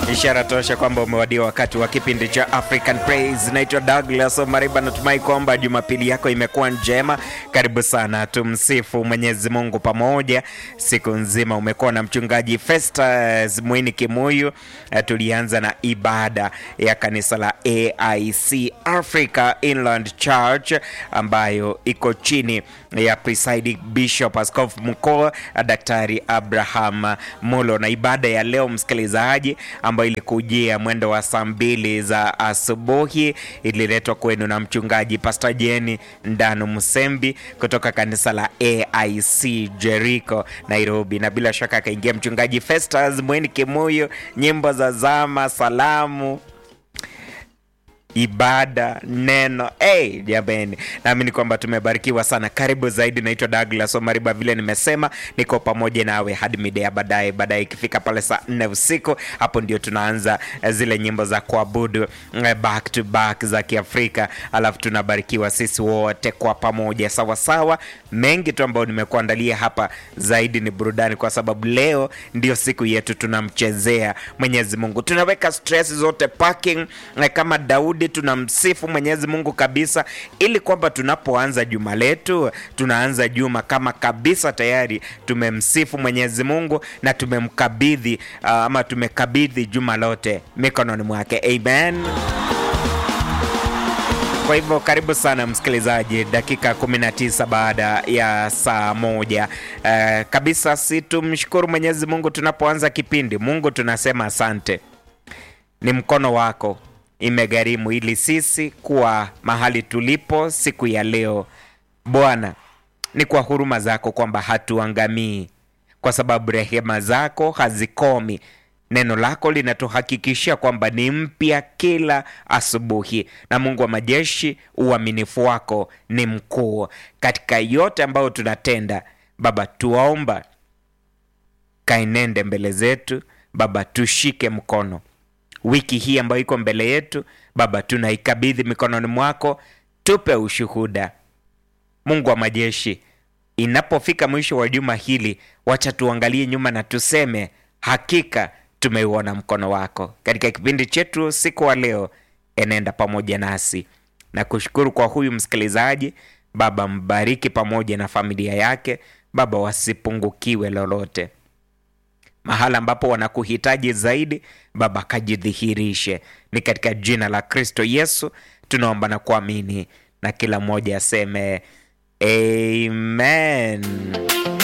ishara tosha kwamba umewadia wakati wa kipindi cha African Praise. Naitwa Douglas Omariba, natumai kwamba jumapili yako imekuwa njema. Karibu sana, tumsifu Mwenyezi Mungu pamoja. Siku nzima umekuwa na mchungaji Festus Mwini Kimuyu. Eh, Tulianza na ibada ya kanisa la AIC Africa Inland Church ambayo iko chini ya presiding bishop askofu mkuu Daktari Abraham Mulo, na ibada ya leo msikilizaji, ambayo ilikujia mwendo wa saa mbili za asubuhi ililetwa kwenu na mchungaji Pastor Jeni Ndanu Msembi kutoka kanisa la AIC Jericho Nairobi, na bila shaka akaingia mchungaji Festus Mweni Kimuyu, nyimbo za zama, salamu ibada neno hey, jameni naamini kwamba tumebarikiwa sana karibu zaidi naitwa douglas omariba vile nimesema niko pamoja nawe hadi mida ya baadaye baadaye ikifika pale saa nne usiku hapo ndio tunaanza eh, zile nyimbo za kuabudu eh, back to back za kiafrika alafu tunabarikiwa sisi wote kwa pamoja sawasawa mengi tu ambayo nimekuandalia hapa zaidi ni burudani kwa sababu leo ndio siku yetu tunamchezea mwenyezi mungu tunaweka stress zote parking eh, kama daudi tunamsifu mwenyezi mungu kabisa ili kwamba tunapoanza juma letu tunaanza juma kama kabisa tayari tumemsifu mwenyezi mungu na tumemkabidhi uh, ama tumekabidhi juma lote mikononi mwake amen kwa hivyo karibu sana msikilizaji, dakika 19 baada ya saa moja. Uh, kabisa si tumshukuru Mwenyezi Mungu tunapoanza kipindi. Mungu tunasema asante, ni mkono wako imegharimu ili sisi kuwa mahali tulipo siku ya leo. Bwana, ni kwa huruma zako kwamba hatuangamii, kwa sababu rehema zako hazikomi. Neno lako linatuhakikishia kwamba ni mpya kila asubuhi, na Mungu wa majeshi, uaminifu wako ni mkuu katika yote ambayo tunatenda. Baba, tuwaomba kainende mbele zetu Baba, tushike mkono wiki hii ambayo iko mbele yetu Baba, tunaikabidhi mikononi mwako, tupe ushuhuda Mungu wa majeshi, inapofika mwisho wa juma hili, wacha tuangalie nyuma na tuseme hakika tumeuona mkono wako katika kipindi chetu siku wa leo. Enenda pamoja nasi na kushukuru kwa huyu msikilizaji Baba, mbariki pamoja na familia yake Baba, wasipungukiwe lolote mahala ambapo wanakuhitaji zaidi Baba, kajidhihirishe. Ni katika jina la Kristo Yesu tunaomba na kuamini, na kila mmoja aseme amen.